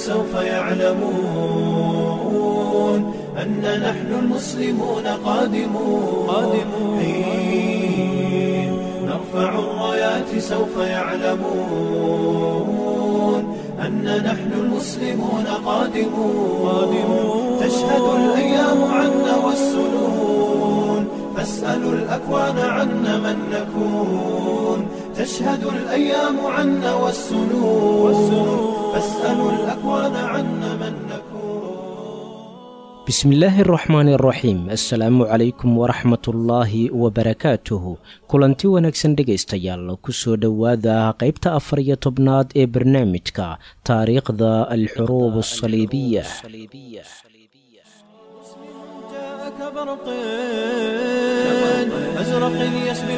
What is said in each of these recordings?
سوف يعلمون أن نحن المسلمون قادمون قادمون حين نرفع الرايات سوف يعلمون أن نحن المسلمون قادمون قادمون تشهد الأيام عنا والسنون فاسألوا الأكوان عنا من نكون تشهد الأيام عنا والسنون فاسألوا الأكوان عنا من نكون bismillaahi araxmaani araxiim assalaamu calaykum waraxmatullaahi wabarakaatuhu kulanti wanaagsan dhegaystayaal ku soo dhowaada qaybta afar iyo tobnaad ee barnaamijka taariikhda alxuruub asaliibiya جاءك برق أزرق يسبي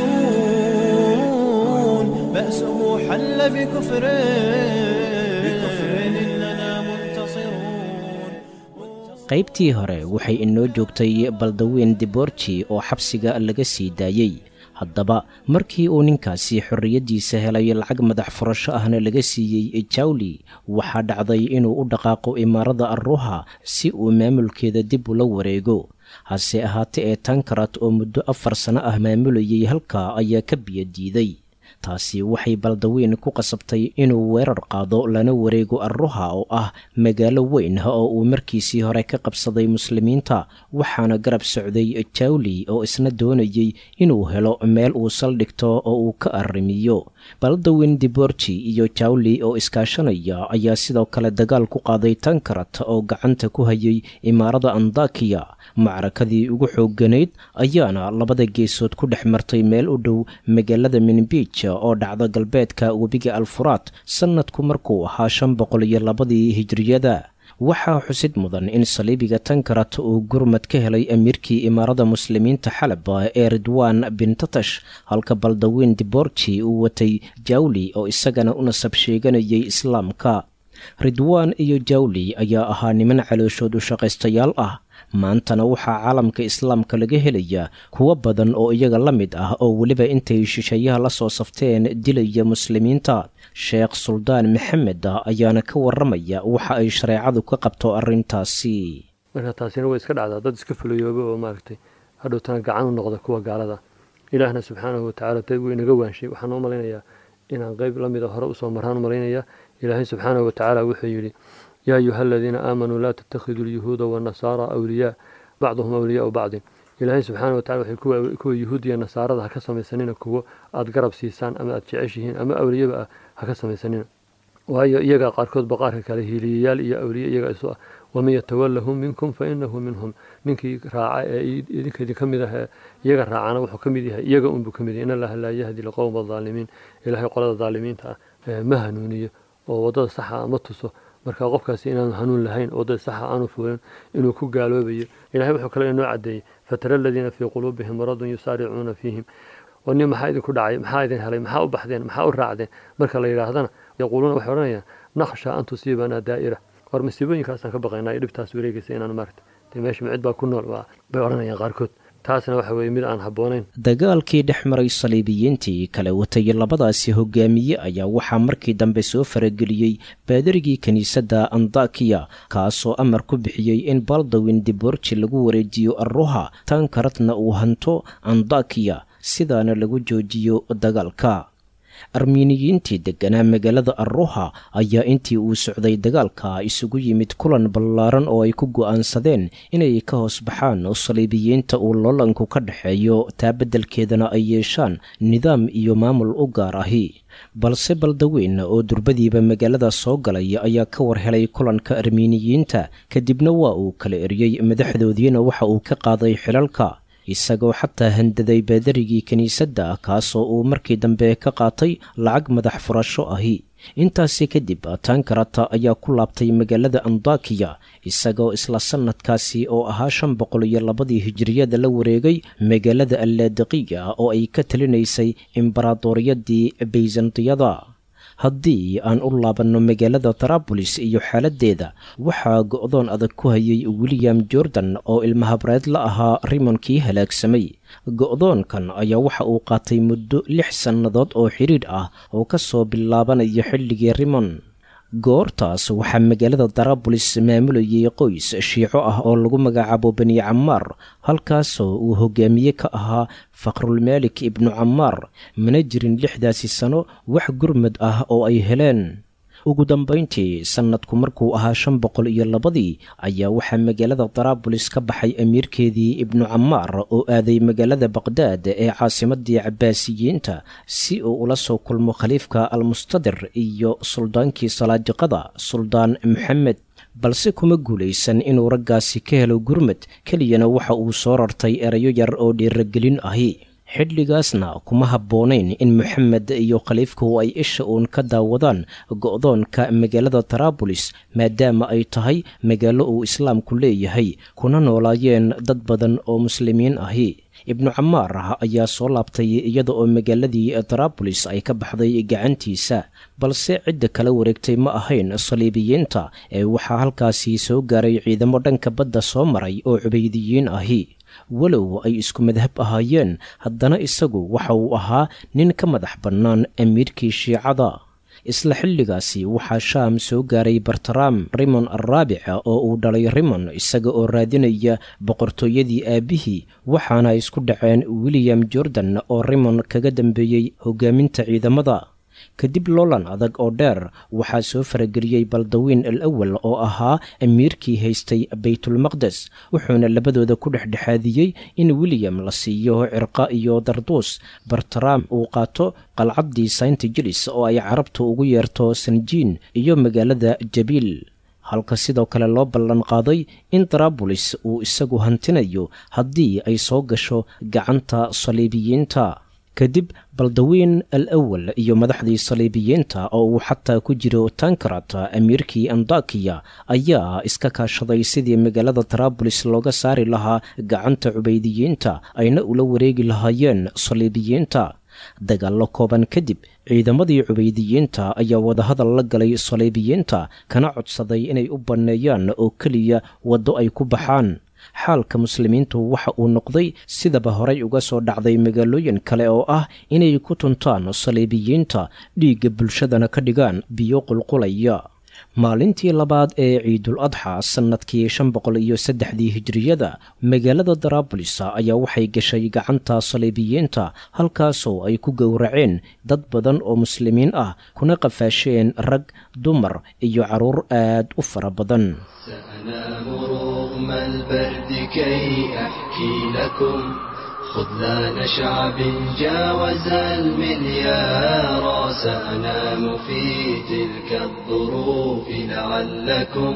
العيون بأسه حل بكفر بكفر إننا منتصرون qaybtii hore waxay inoo joogtay baldaweyn diborji oo xabsiga laga sii daayey haddaba markii uu ninkaasi xorriyaddiisa helay lacag madax furasho ahna laga siiyey jawli waxaa dhacday inuu u dhaqaaqo imaarada arruha si uu maamulkeeda dib ula wareego hase ahaate ee tankarat oo muddo afar sano ah maamulayay halkaa ayaa ka biyo diiday taasi waxay baldaweyn ku qasabtay inuu weerar qaado lana wareego arruha oo ah magaalo weyn oo uu markiisii hore ka qabsaday muslimiinta waxaana garab socday jawli oo isna doonayey inuu helo meel uu saldhigto oo uu ka arrimiyo baldaweyn diborji iyo jawli oo iskaashanaya ayaa sidoo kale dagaal ku qaaday tankarat oo gacanta ku hayay imaarada andakiya macrakadii ugu xoogganayd ayaana labada geesood ku dhex martay meel u dhow magaalada minbij oo dhacda galbeedka webiga alfuraat sannadku markuu ahaa shan boqol iyo labadii hijriyada waxaa xusid mudan in saliibiga tankarat uu gurmad ka helay amiirkii imaarada muslimiinta xalab ee ridwaan bin tatash halka baldaweyn diborji uu watay jawli oo isagana u nasab sheeganayay islaamka ridwaan iyo jawli ayaa ahaa niman calooshood u shaqaystayaal ah maantana waxaa caalamka islaamka laga helayaa kuwo badan oo iyaga la mid ah oo weliba intay shisheeyaha la soo safteen dilaya muslimiinta sheekh suldaan maxamed ah ayaana ka waramaya waxa ay shareecadu ka qabto arrintaasi marka taasina way iska dhacdaa dad iska fulayooba oo maaragtay hadhowtana gacan u noqda kuwa gaalada ilaahna subxaanahu watacaala dad wuu inaga waanshay waxaan u malaynayaa inaan qeyb la mida hore usoo maraan u malaynayaa ilaahay subxaanahu watacaala wuxuu yidhi yaa ayuha aladiina aamanuu laa tattakhiduu alyahuuda waannasaara awliyaa bacduhum awliyaau bacdin ilaahay subxaana watacala waxay kuwa yuhuudiya nasaarada ha ka samaysanina kuwo aad garab siisaan ama aad jeceshihiin ama awliyaba ah ha ka samaysanina waayo iyagaa qaarkoodba qaarka kale hiiliyayaal iyo awliye iyaga isu ah waman yatawallahum minkum fa inahu minhum ninkii raaca ee idinka idinka mid ah ee iyaga raacana wuxuu ka mid yahay iyaga unbuu ka mid yahay in allaha laa yahdi liqowma adaalimiin ilaahay qolada daalimiinta ah ma hanuuniyo oo waddada saxa ah ma tuso marka qofkaasi inaanu hanuun lahayn waddada saxa aanu fuulin inuu ku gaaloobayo ilahay wuxuu kale inoo caddeeyey fatara aladiina fii quluubihim maradun yusaaricuuna fiihim oo nin maxaa idinku dhacay maxaa idin helay maxaa u baxdeen maxaa u raacdeen marka la yidhaahdana yaquuluuna waxay odhanayaan nakhsha an tusiibanaa daa'ira war masiibooyinkaasaan ka baqaynaa iyo dhibtaas wareegaysa inaan maaragta dee meesha micid baa ku nool bay odhanayaan qaarkood taasna waxa weeye mid aan habboonayn dagaalkii dhex maray saliibiyiintii kala watay labadaasi hogaamiye ayaa waxaa markii dambe soo farageliyey baadarigii kiniisadda andakiya kaasoo amar ku bixiyey in baldawin diborji lagu wareejiyo arruha tankaratna uu hanto andakiya sidaana lagu joojiyo dagaalka armiiniyiintii degganaa magaalada arruha ayaa intii uu socday dagaalka isugu yimid kulan ballaaran oo ay ku go'aansadeen inay ka hoos baxaan oo saliibiyiinta uu loolanku ka dhexeeyo taa beddelkeedana ay yeeshaan nidaam iyo maamul u gaar ahi balse baldaweyn oo durbadiiba magaalada soo galay ayaa ka war helay kulanka armiiniyiinta kadibna waa uu kala eryey madaxdoodiina waxa uu ka qaaday xilalka isagoo xataa handaday baadarigii kiniisadda kaasoo uu markii dambe ka qaatay lacag madax furasho ahi intaasi kadib tankarata ayaa ku laabtay magaalada andakiya isagoo isla sannadkaasi oo ahaa shan boqol iyo labadii hijiriyada la wareegay magaalada allaadiqiya oo ay ka talinaysay imbaraadoriyadii bayzantiyada haddii aan u laabanno magaalada tarabolis iyo xaaladdeeda waxaa go'doon adag ku hayay william jordan oo ilmahabreed la ahaa rimonkii halaagsamay go'doonkan ayaa waxa uu qaatay muddo lix sannadood oo xidhiidh ah oo ka soo bilaabanaya xilligii rimon goortaas waxaa magaalada darabulis maamulayay qoys shiico ah oo lagu magacaabo bani camaar halkaasoo uu hogaamiye ka ahaa faqrulmaalik ibnu camaar mana jirin lixdaasi sano wax gurmad ah oo ay heleen ugu dambayntii sannadku markuu ahaa shan boqol iyo labadii ayaa waxaa magaalada daraabulis ka baxay amiirkeedii ibnu camaar oo aaday magaalada baqhdaad ee caasimadii cabbaasiyiinta si uu ula soo kulmo khaliifka almustadir iyo suldaankii salaajiqada suldaan maxamed balse kuma guulaysan inuu raggaasi ka helo gurmad keliyana waxa uu soo rartay erayo yar oo dhiiragelin ahi xilligaasna kuma habboonayn in moxamed iyo khaliifku ay isha uun ka daawadaan go'doonka magaalada taraabulis maadaama ay tahay magaalo uu islaamku leeyahay kuna noolaayeen dad badan oo muslimiin ahi ibnu camaar ayaa soo laabtay iyada oo magaaladii taraabulis ay ka baxday gacantiisa balse cidda kala wareegtay ma ahayn saliibiyiinta ee waxaa halkaasi soo gaaray ciidamo dhanka badda soo maray oo cubaydiyiin ahi walow ay isku madhab ahaayeen haddana isagu waxa uu ahaa nin ka madax bannaan amiirkii shiicada isla xilligaasi waxaa shaam soo gaaray bartaraam rimon arraabica oo uu dhalay rimon isaga oo raadinaya boqortooyadii aabbihii waxaana isku dhaceen william jordan oo rimon kaga dambeeyey hogaaminta ciidamada kadib loolan adag oo dheer waxaa soo farageliyey baldawiin al awal oo ahaa amiirkii haystay baytulmaqdes wuxuuna labadooda ku dhexdhexaadiyey in william la siiyo cirqa iyo darduus bartaraam uu qaato qalcaddii saint jilis oo ay carabtu ugu yeerto sanjiin iyo magaalada jabiil halka sidoo kale loo ballan qaaday in daraabulis uu isagu hantinayo haddii ay soo gasho gacanta saliibiyiinta kadib baldawiin al awal iyo madaxdii saliibiyiinta oo uu xataa ku jiro tankarat amiirkii andakiya ayaa iska kaashaday sidii magaalada taraabulis looga saari lahaa gacanta cubaydiyiinta ayna ula wareegi lahaayeen saliibiyiinta dagaallo kooban kadib ciidamadii cubaydiyiinta ayaa wadahadal la galay saliibiyiinta kana codsaday inay u banneeyaan oo keliya waddo ay ku baxaan xaalka muslimiintu waxa uu noqday sidaba horay uga soo dhacday magaalooyin kale oo ah inay ku tuntaan saliibiyiinta dhiigga bulshadana ka dhigaan biyo qulqulaya maalintii labaad ee ciidul adxa sannadkii shan boqol iyo saddexdii hijiriyada magaalada daraabulis ayaa waxay gashay gacanta saliibiyiinta halkaasoo ay ku gowraceen dad badan oo muslimiin ah kuna qafaasheen rag dumar iyo carruur aad u fara badan رغم البرد كي أحكي لكم خذلان شعب جاوز المليار سأنام في تلك الظروف لعلكم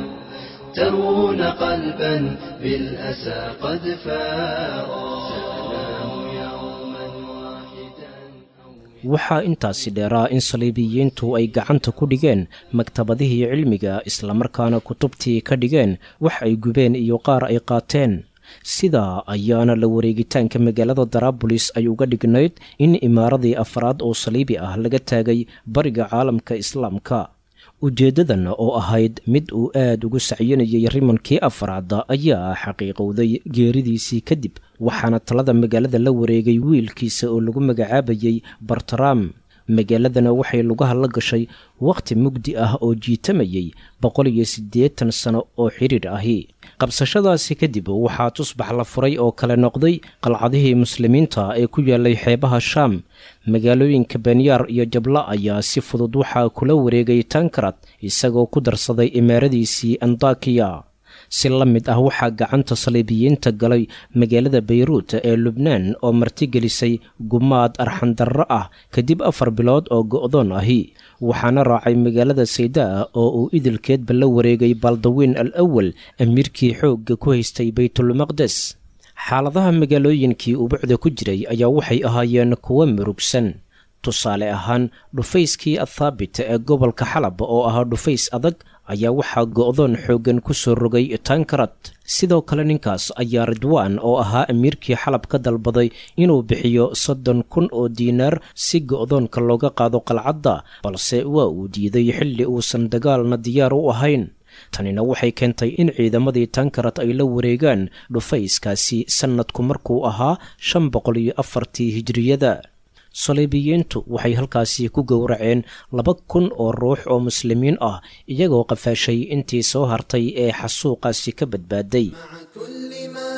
ترون قلبا بالأسى قد فارا سأنام يوما واحدا waxaa intaasi dheeraa in saliibiyiintu ay gacanta ku dhigeen maktabadihii cilmiga islamarkaana kutubtii ka dhigeen wax ay gubeen iyo qaar ay qaateen sidaa ayaana la wareegitaanka magaalada daraabulis ay uga dhignayd in imaaradii afraad oo saliibi ah laga taagay bariga caalamka islaamka ujeeddadan oo ahayd mid uu aad ugu sacyinayay rimankii afraad ayaa xaqiiqowday geeridiisii kadib waxaana talada magaalada la wareegay wiilkiisa oo lagu magacaabayay bartaraam magaaladana waxay lugaha la gashay wakhti mugdi ah oo jiitamayay boqol iyo siddeetan sano oo xidhiidh ahi qabsashadaasi kadib waxaa tusbax la furay oo kale noqday qalcadihii muslimiinta ee ku yaalay xeebaha shaam magaalooyinka benyaar iyo jabla ayaa si fudud waxaa kula wareegay tankarad isagoo ku darsaday imaaradiisii andakiya si la mid ah waxaa gacanta saliibiyiinta galay magaalada bayruut ee lubnaan oo martigelisay gumaad arxandarro ah kadib afar bilood oo go'doon ahi waxaana raacay magaalada saydaa oo uu idilkeedba la wareegay baldawiin al awal amiirkii xoogga ku haystay baytulmaqdes xaaladaha magaalooyinkii ubucda ku jiray ayaa waxay ahaayeen kuwo murugsan tusaale ahaan dhufayskii athaabit ee gobolka xalab oo ahaa dhufays adag ayaa waxaa go'doon xooggan ku soo rogay tankarad sidoo kale ninkaas ayaa ridwaan oo ahaa amiirkii xalab ka dalbaday inuu bixiyo soddon kun oo diinaar si go'doonka looga qaado qalcadda balse waa uu diiday xilli uusan dagaalna diyaar u ahayn tanina waxay keentay in ciidamadii tankarad ay la wareegaan dhufayskaasi sannadku markuu ahaa shan boqol iyo afartii hijiriyada saliibiyiintu waxay halkaasi ku gowraceen laba kun oo ruux oo muslimiin ah iyagoo qafaashay intii soo hartay ee xasuuqaasi ka badbaaday كل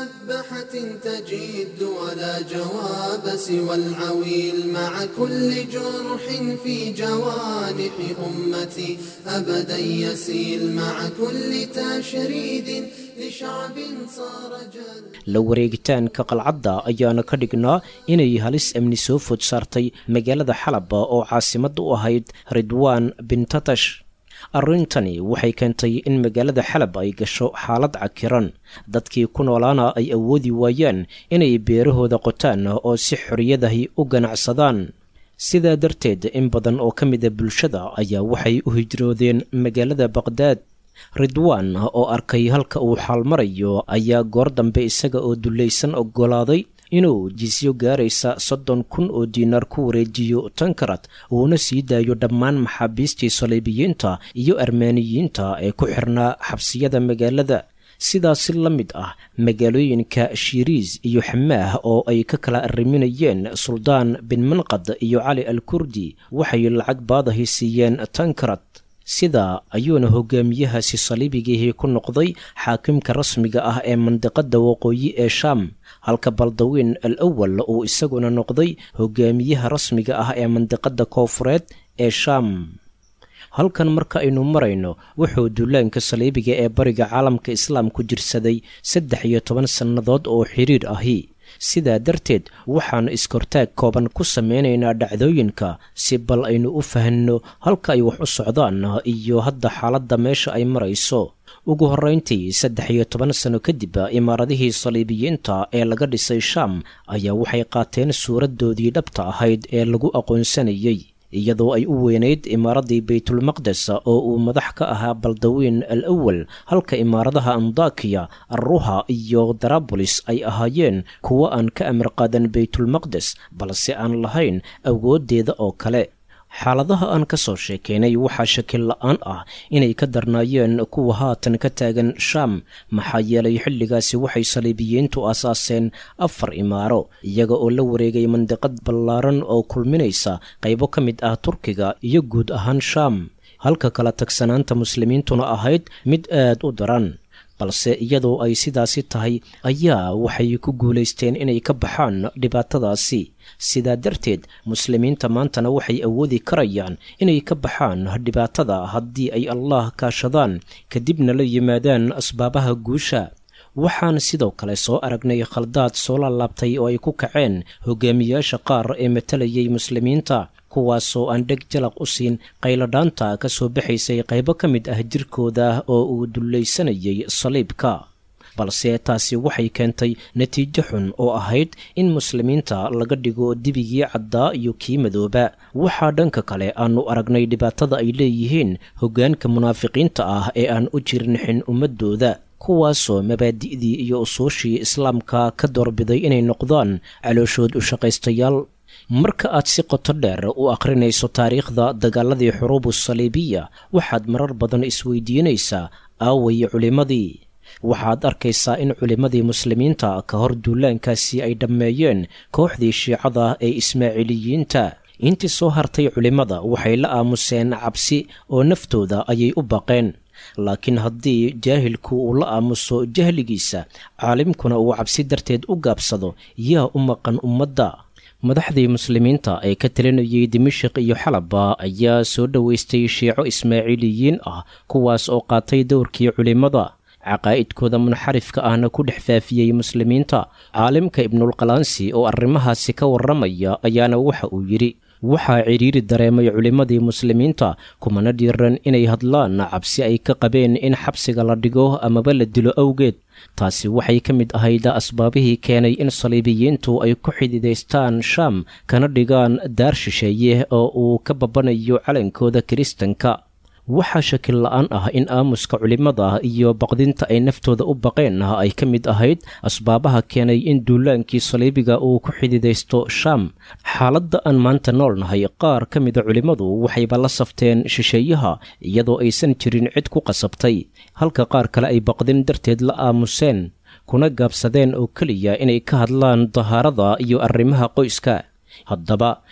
مذبحة تجد ولا جواب سوى العويل مع كل جرح في جوانح أمتي أبدا يسيل مع كل تشريد لشعب صار جل la wareegitaanka qalcadda ayaana ka dhignaa inay halis amni soo food saartay magaalada xalaba oo caasimad u ahayd ridwaan bin tatash arrintani waxay keentay in magaalada xalab ay gasho xaalad cakiran dadkii ku noolaana ay awoodi waayaan inay beerahooda qotaan oo si xoriyadahi u ganacsadaan sidaa darteed in badan oo ka mida bulshada ayaa waxay u hijroodeen magaalada baqhdaad ridwaan oo arkay halka uu xaalmarayo ayaa goor dambe isaga oo dullaysan oggolaaday inuu jisyo gaaraysa soddon kun oo diinaar ku wareejiyo tankarad uuna sii daayo dhammaan maxaabiistii saliibiyiinta iyo armaaniyiinta ee ku xirnaa xabsiyada magaalada sidaasi la mid ah magaalooyinka shiiriis iyo xamaah oo ay ka kala arriminayeen suldaan bin manqad iyo cali al kurdi waxay lacag baadahi siiyeen tankarad sidaa ayuuna hogaamiyahaasi saliibigihii ku noqday xaakimka rasmiga ah ee mandiqadda waqooyi ee shaam halka baldawiin al awal uu isaguna noqday hogaamiyaha rasmiga ah ee mandiqadda koofureed ee shaam halkan marka aynu marayno wuxuu duulaanka saliibiga ee bariga caalamka islaamku jirsaday saddex iyo toban sannadood oo xiriir ahi sidaa darteed waxaan iskortaag kooban ku sameynaynaa dhacdooyinka si bal aynu u fahanno halka ay wax u socdaan iyo hadda xaaladda meesha ay marayso ugu horrayntii saddex iyo toban sano kadib imaaradihii saliibiyiinta ee laga dhisay shaam ayaa waxay qaateen suuraddoodii dhabta ahayd ee lagu aqoonsanayey iyadoo ay u weynayd imaaraddii baytulmaqdes oo uu madax ka ahaa baldawiin al awal halka imaaradaha andakiya arruha iyo darabolis ay ahaayeen kuwo aan ka amar qaadan baytulmaqdes balse aan lahayn awooddeeda oo kale xaaladaha aan ka soo sheekaynay waxaa shakil la-aan ah inay ka darnaayeen kuwa haatan ka taagan shaam maxaa yeelay xilligaasi waxay saliibiyiintu aasaaseen afar imaaro iyaga oo la wareegay mandiqad ballaaran oo kulminaysa qaybo ka mid ah turkiga iyo guud ahaan shaam halka kala tagsanaanta muslimiintuna ahayd mid aad u daran balse iyadoo ay sidaasi tahay ayaa waxay ku guulaysteen inay ka baxaan dhibaatadaasi sidaa darteed muslimiinta maantana waxay awoodi karayaan inay ka baxaan dhibaatada haddii ay allah kaashadaan kadibna la yimaadaan asbaabaha guusha waxaan sidoo kale soo aragnay khaldaad soo laalaabtay oo ay ku kaceen hogaamiyaasha qaar ee matalayay muslimiinta kuwaasoo aan dheg jalaq u siin qayladhaanta ka soo baxaysay qaybo ka mid ah jirkooda oo uu dullaysanayay saliibka balse taasi waxay keentay natiijo xun oo ahayd in muslimiinta laga dhigo dibigii caddaa iyo kii madooba waxaa dhanka kale aanu aragnay dhibaatada ay leeyihiin hoggaanka munaafiqiinta ah ee aan u jirnixin ummaddooda kuwaasoo mabaadi'dii iyo usuushii islaamka ka doorbiday inay noqdaan calooshood u shaqaystayaal marka aad si qoto dheer u akhrinayso taariikhda dagaaladii xuruubu saliibiya waxaad marar badan isweydiinaysaa aaway culimmadii waxaad arkaysaa in culimmadii muslimiinta ka hor duulaankaasi ay dhammeeyeen kooxdii shiicada ee ismaaciiliyiinta intii soo hartay culimmada waxay la aamuseen cabsi oo naftooda ayay u baqeen laakiin haddii jaahilku uu la aamuso jahligiisa caalimkuna uu cabsi darteed u gaabsado yaa u maqan ummadda madaxdii muslimiinta ee ka talinayay dimashik iyo xalaba ayaa soo dhoweystay shiico ismaaciiliyiin ah kuwaas oo qaatay dowrkii culimmada caqaa'idkooda munxarifka ahna ku dhex faafiyey muslimiinta caalimka ibnulqalaansi oo arrimahaasi ka warramaya ayaana waxa uu yidhi waxaa cidhiiri dareemay culimmadii muslimiinta kumana dhiiran inay hadlaan cabsi ay ka qabeen in xabsiga la dhigo amaba la dilo awgeed taasi waxay ka mid ahayd asbaabihii keenay in saliibiyiintu ay ku xididaystaan shaam kana dhigaan daar shisheeye oo uu ka babanayo calankooda kiristanka waxaa shakil la-aan ah in aamuska culimmada iyo baqdinta ay naftooda u baqeen ay ka mid ahayd asbaabaha keenay in duulaankii saliibiga uu ku xididaysto shaam xaaladda aan maanta nool nahay qaar ka mida culimmadu waxayba la safteen shisheeyaha iyadoo aysan jirin cid ku qasabtay halka qaar kale ay baqdin darteed la aamuseen kuna gaabsadeen oo keliya inay ka hadlaan dahaarada iyo arrimaha qoyska haddaba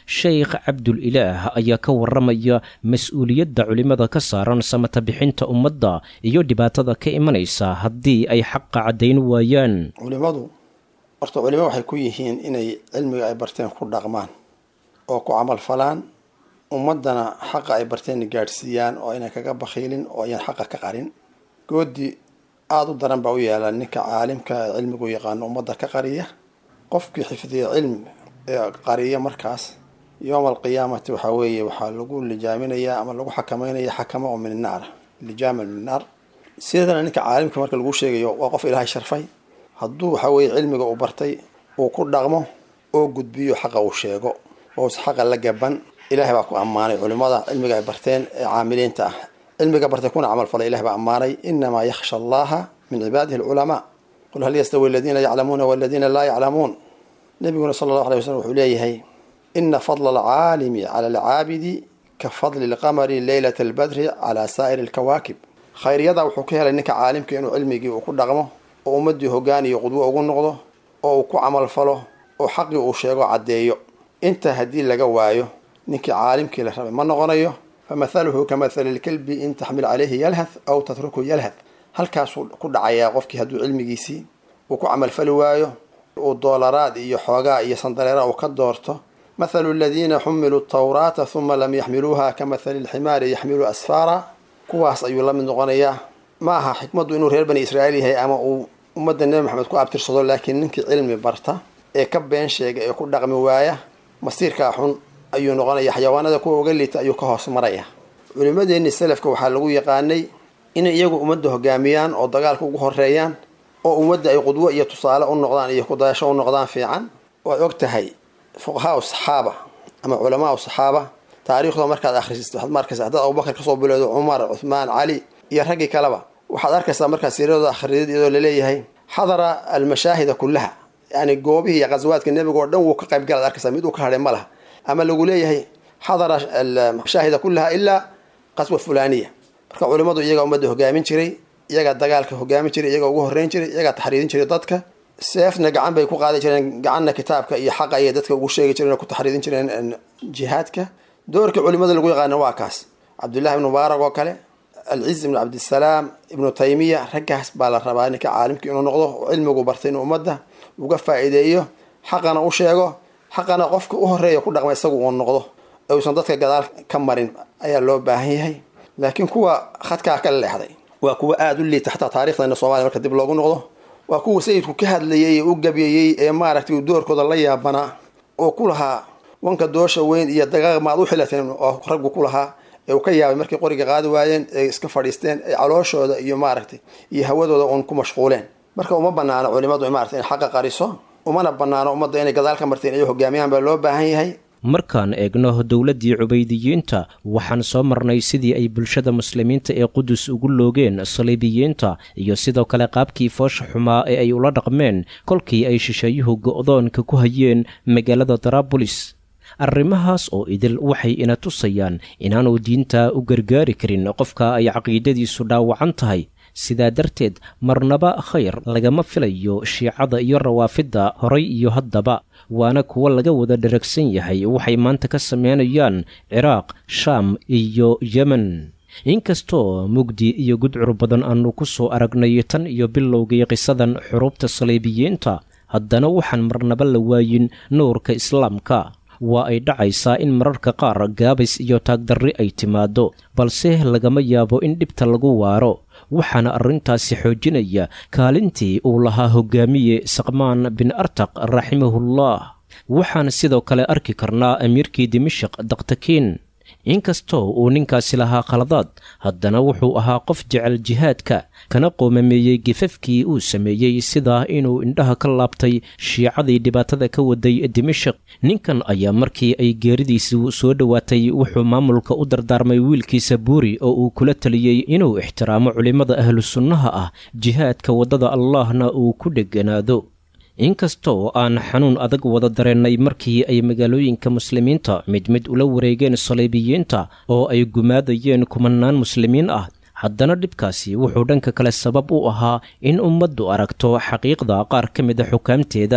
sheykh cabdul ilaah ayaa ka warramaya mas-uuliyadda culimmada ka saaran samata bixinta ummadda iyo dhibaatada ka imanaysa haddii ay xaqa caddayn waayaan culimmadu horta culimo waxay ku yihiin inay cilmiga ay barteen ku dhaqmaan oo ku camal falaan ummaddana xaqa ay barteen gaadhsiiyaan oo aynan kaga bakhiilin oo ayaan xaqa ka qarin goodi aada u daran baa u yaala ninka caalimka ee cilmigu yaqaano ummadda ka qariya qofkii xifdiya cilmi ee qariya markaas yowma alqiyaamati waxaa weeye waxaa lagu lijaaminayaa ama lagu xakameynaya xakamo oo min naar lijaama min naar sidana ninka caalimka marka lagu sheegayo waa qof ilaahay sharfay hadduu waxaa weeye cilmiga uu bartay uu ku dhaqmo oo gudbiyo xaqa uu sheego oo xaqa la gaban ilahay baa ku ammaanay culimada cilmiga ay barteen ee caamiliinta ah cilmiga bartay kuna camal falay ilahay baa ammaanay inamaa yakhsha allaha min cibaadihi alculamaa qul hal yastawi aladiina yaclamuuna waladiina laa yaclamuun nabiguna sala allahu alay waslm wuxuu leeyahay ina fadla alcaalimi cala alcaabidi ka fadli lqamari leylata albadri calaa saa'iri alkawaakib khayriyadaa wuxuu ka helay ninka caalimka inuu cilmigii uu ku dhaqmo oo ummaddii hoggaan iyo qudwo ugu noqdo oo uu ku camal falo oo xaqii uu sheego caddeeyo intaa haddii laga waayo ninkii caalimkii la rabay ma noqonayo famathaluhu ka mathali lkalbi in taxmil caleyhi yalhath aw tatruku yalhath halkaasuu ku dhacayaa qofkii hadduu cilmigiisii uu ku camalfali waayo uu doolaraad iyo xoogaa iyo sandareera uu ka doorto mathalu aladiina xumiluu tawraata huma lam yaxmiluuha ka mathali lximaari yaxmilu asfaara kuwaas ayuu la mid noqonayaa ma aha xikmaddu inuu reer bani israa'iil yahay ama uu ummadda nebi maxamed ku abtirsado laakiin ninkii cilmi barta ee ka been sheega ee ku dhaqmi waaya masiirkaa xun ayuu noqonaya xayawaanada kuwa uga liita ayuu ka hoos maraya culimadeenni salafka waxaa lagu yaqaanay inay iyagu ummadda hogaamiyaan oo dagaalka ugu horeeyaan oo ummadda ay qudwo iyo tusaale u noqdaan iyo kudayasho u noqdaan fiican waad og tahay fuqahaa u saxaaba ama culamaa u saxaaba taariikhdooda markaad akhrisid waxaad ma arkaysa haddaad abubakar kasoo bilowdo cumar cuthmaan cali iyo raggii kaleba waxaad arkaysaa markaad siiradooda akhridid iyadoo laleeyahay xadara almashaahida kullaha yani goobihii iyo qaswaadka nebiga oo dhan wuu ka qayb galaad arkaysaa mid uu ka hadhay ma laha ama lagu leeyahay xadara almashaahida kullaha ilaa qaswa fulaniya marka culimmadu iyagaa ummadda hogaamin jiray iyagaa dagaalka hogaamin jiray iyagaa ugu horreyn jiray iyagaa taxriirin jiray dadka seefna gacan bay ku qaadi jireen gacanna kitaabka iyo xaqa ayay dadka ugu sheegi jireen oo ku taxriirin jireen jihaadka doorka culimada lagu yaqaana waa kaas cabdullahi ibnu mubaarak oo kale alciz ibnu cabdisalaam ibnu taymiya raggaas baa la rabaa ninka caalimka inuu noqdo oo cilmigu bartay inuu ummadda uga faa'iideeyo xaqana u sheego xaqana qofka u horeeya ku dhaqma isagu uu noqdo uusan dadka gadaal ka marin ayaa loo baahan yahay laakiin kuwa khadkaa ka leexday waa kuwa aada u liita xataa taarikhdeena soomaliya marka dib loogu noqdo waa kuwa sayidku ka hadlayay ee u gabyayey ee maaragtay doorkooda la yaabanaa oo ku lahaa wanka doosha weyn iyo dagaaq maad u xilateen oo raggu ku lahaa ee uu ka yaabay markay qoriga qaadi waayeen ee iska fadhiisteen ee calooshooda iyo maaragtay iyo hawadooda uun ku mashquuleen marka uma banaano culimadu maaragtay in xaqa qariso umana banaano ummadda inay gadaal ka marteen iyo hogaamiyaan baa loo baahan yahay markaan eegno dowladdii cubaydiyiinta waxaan soo marnay sidii ay bulshada muslimiinta ee qudus ugu loogeen saliibiyiinta iyo sidoo kale qaabkii foosha xumaa ee ay ula dhaqmeen kolkii ay shisheeyuhu go'doonka ku hayeen magaalada daraabulis arrimahaas oo idil waxay ina tusayaan inaanu diinta u gargaari karin qofka ay caqiidadiisu dhaawacan tahay sidaa darteed marnaba khayr lagama filayo shiicada iyo rawaafidda horay iyo haddaba waana kuwo laga wada dharagsan yahay waxay maanta ka sameynayaan ciraaq shaam iyo yemen inkastoo mugdi iyo gudcur badan aanu ku soo aragnay tan iyo bilowgii qisadan xuruubta saliibiyiinta haddana waxaan marnaba la waayin nuurka islaamka waa ay dhacaysaa in mararka qaar gaabis iyo taagdarri ay timaaddo balse lagama yaabo in dhibta lagu waaro waxaana arrintaasi xoojinaya kaalintii uu lahaa hogaamiye saqmaan bin artaq raximahullah waxaan sidoo kale arki karnaa amiirkii dimashik daktakiin inkastoo uu ninkaasi lahaa khaladaad haddana wuxuu ahaa qof jecel jihaadka kana qoomameeyey gifafkii uu sameeyey sidaa inuu indhaha ka laabtay shiicadii dhibaatada ka waday dimashik ninkan ayaa markii ay geeridiisu soo dhowaatay wuxuu maamulka u dardaarmay wiilkiisa buuri oo uu kula taliyey inuu ixtiraamo culimmada ahlu sunnaha ah jihaadka waddada allaahna uu ku dheganaado inkastoo aan xanuun adag wada dareennay markii ay magaalooyinka muslimiinta mid mid ula wareegeen saliibiyiinta oo ay gumaadayeen kumanaan muslimiin ah haddana dhibkaasi wuxuu dhanka kale sabab u ahaa in ummaddu aragto xaqiiqda qaar ka mid a xukaamteeda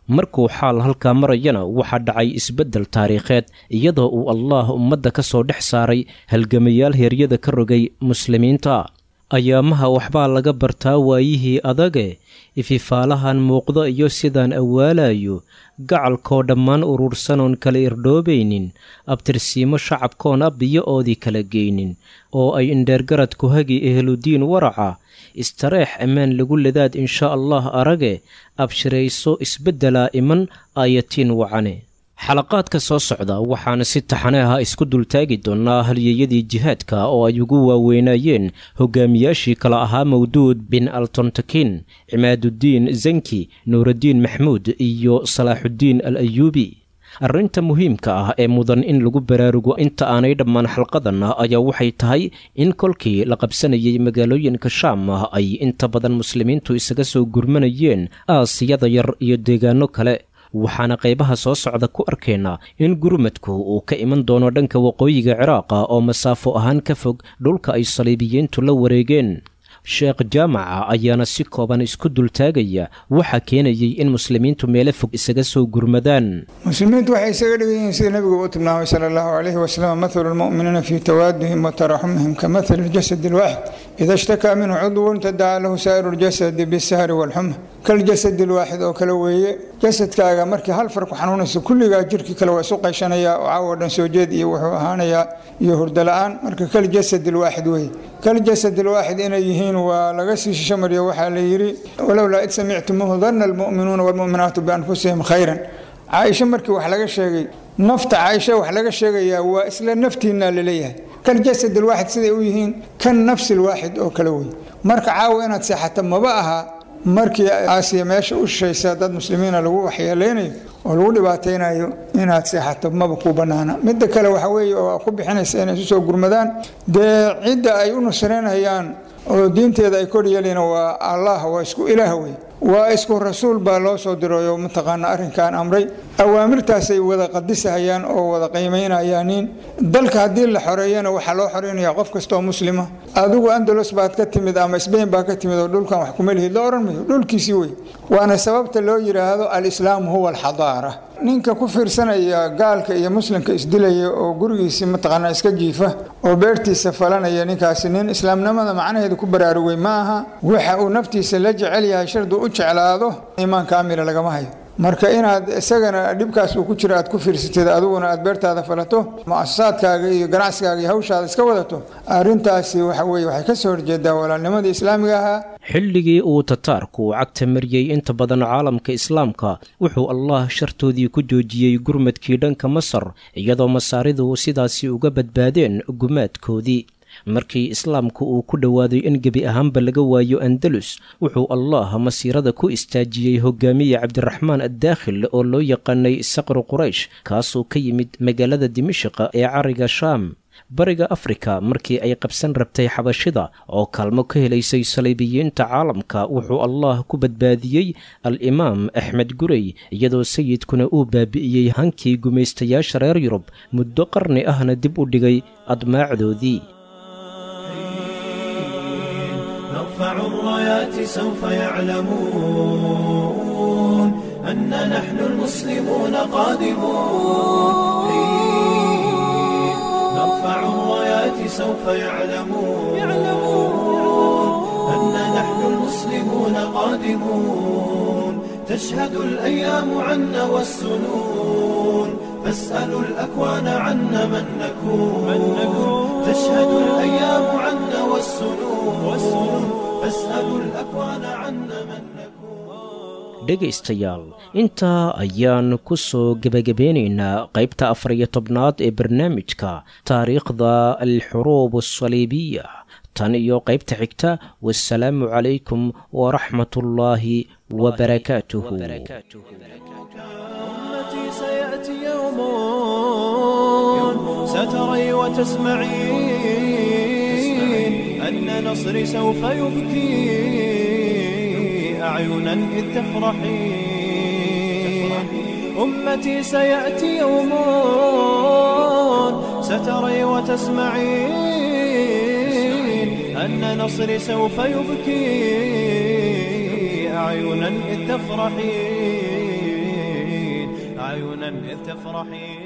markuu xaal halkaa marayana waxaa dhacay isbeddel taariikheed iyadoo uu allaah ummadda ka soo dhex saaray halgamayaal heeryada ka rogay muslimiinta ayaamaha waxbaa laga bartaa waayihii adage ififaalahan muuqdo iyo sidaan awaalayo gacalkoo dhammaan uruursanoon kala irdhoobaynin abtirsiimo shacabkoon abbiyo oodii kala geynin oo ay indheergaradku hagi ehludiin waraca istareex ammaan lagu ladaad inshaa allah arage abshirayso isbeddelaa iman aayatiin wacane xalaqaadka ssoo socda waxaana si taxane ah isku dultaagi doonnaa halyeeyadii jihaadka oo ay ugu waaweynaayeen hogaamiyaashii kala ahaa mawduud bin altontakin cimaaduddiin zanki nuuraddiin maxmuud iyo salaaxuddiin al ayuubi arrinta muhiimka ah ee mudan in lagu baraarugo inta aanay dhammaan xalqadan ayaa waxay tahay in kolkii la qabsanayay magaalooyinka shaam ah ay inta badan muslimiintu isaga soo gurmanayeen aasiyada yar iyo deegaano kale waxaana qaybaha soo socda ku arkaynaa in gurmadku uu ka iman doono dhanka waqooyiga ciraaqa oo masaafo ahaan ka fog dhulka ay saliibiyiintu la wareegeen sheekh jaamaca ayaana si kooban isku dultaagaya waxaa keenayay in muslimiintu meelo fog isaga soo gurmadaan muslimiintu waxay isaga dhigan yihiin sida nebigu uu tilmaamay sala allahu calayhi wasalam mathalu lmu'miniina fii tawaadihim wa taraxumihim ka mathali ljasadi alwaaxid ida ishtakaa minhu cudwun tadacaa lahu saa'iru ljasadi bisahri walxuma kaljasadi alwaaxid oo kale weeye jasadkaaga markii hal far ku xanuunayso kulligaa jirkii kale waa isu qayshanayaa oo caawo dhan soo jeed iyo wuxuu ahaanayaa iyo hurdo la-aan marka kaljasadi alwaaxid weeye kaljasad alwaaxid inay yihiin waa laga sii shishamariyo waxaa la yidhi walowlaa id samictumuuhu danna almu'minuuna waalmu'minaatu bianfusihim khayran caaisho markii wax laga sheegay nafta caaisha wax laga sheegayaa waa isla naftiinaa laleeyahay kaljasad alwaaxid siday u yihiin kan nafsi alwaaxid oo kale wey marka caawa inaad seexato maba aha markii aasiya meesha u shishaysa dad muslimiina lagu waxyeeleynayo oo lagu dhibaataynayo inaad seexato maba ku bannaana midda kale waxa weeye oo ku bixinaysa inay isu soo gurmadaan dee cidda ay u nusraynayaan oo diinteeda ay kor yeelayna waa allah waa isku ilaah wey waa isku rasuul baa loo soo diray oo mataqaana arrinkan amray awaamirtaasay wada qadisahayaan oo wada qiimaynayaanin dalka haddii la xoreeyana waxaa loo xoreynaya qof kastaoo muslima adigu andalos baad ka timid ama sbain baa ka timid oo dhulkan wax kuma lihid la odhan mayo dhulkiisii wey waana sababta loo yidhaahdo alislaamu huwa alxadaara ninka ku fiirsanaya gaalka iyo muslimka isdilaya oo gurigiisii mataqaanaa iska jiifa oo beertiisa falanaya ninkaasi nin islaamnimada macnaheeda ku baraarugay ma aha waxa uu naftiisa la jecel yahay sharduu u jeclaado iimaan kaamila lagama hayo marka inaad isagana dhibkaas uu ku jiro aad ku fiirsatid adiguna aad beertaada falato muasasaadkaaga iyo ganacsigaaga iyo hawshaada iska wadato arrintaasi waxa weye waxay ka soo horjeedaa walaalnimadii islaamiga ahaa xilligii uu tataarku cagta mariyey inta badan caalamka islaamka wuxuu allah shartoodii ku joojiyey gurmadkii dhanka masar iyadoo masaaridu sidaasi uga badbaadeen gumaadkoodii markii islaamku uu ku dhowaaday in gebi ahaanba laga waayo andalus wuxuu allah masiirada ku istaajiyey hogaamiye cabdiraxmaan addaakhil oo loo yaqaanay saqru quraysh kaasoo ka yimid magaalada dimashiqa ee cariga shaam bariga afrika markii ay qabsan rabtay xabashida oo kaalmo ka helaysay saliibiyiinta caalamka wuxuu allah ku badbaadiyey al-imaam axmed gurey iyadoo sayidkuna uu baabi'iyey hankii gumaystayaasha reer yurub muddo qarni ahna dib u dhigay admaacdoodii نرفع الرايات سوف يعلمون أن نحن المسلمون قادمون نرفع الرايات سوف يعلمون أن نحن المسلمون قادمون تشهد الأيام عنا والسنون فاسألوا الأكوان عنا من نكون تشهد الأيام عنا والسنون فاسألوا الأكوان عنا من نكون dhegaystayaal intaa ayaan ku soo gebagabeynaynaa qaybta afar iyo tobnaad ee barnaamijka taariikhda alxuruub asaliibiya tan iyo qaybta xigta wasalaamu calaykum waraxmat ullaahi wabarakaatuhu أمتي سيأتي يوم ستري وتسمعين أن نصري سوف يبكي أعينا إذ تفرحين أمتي سيأتي يوم ستري وتسمعين أن نصري سوف يبكي أعينا إذ تفرحين أعينا إذ تفرحين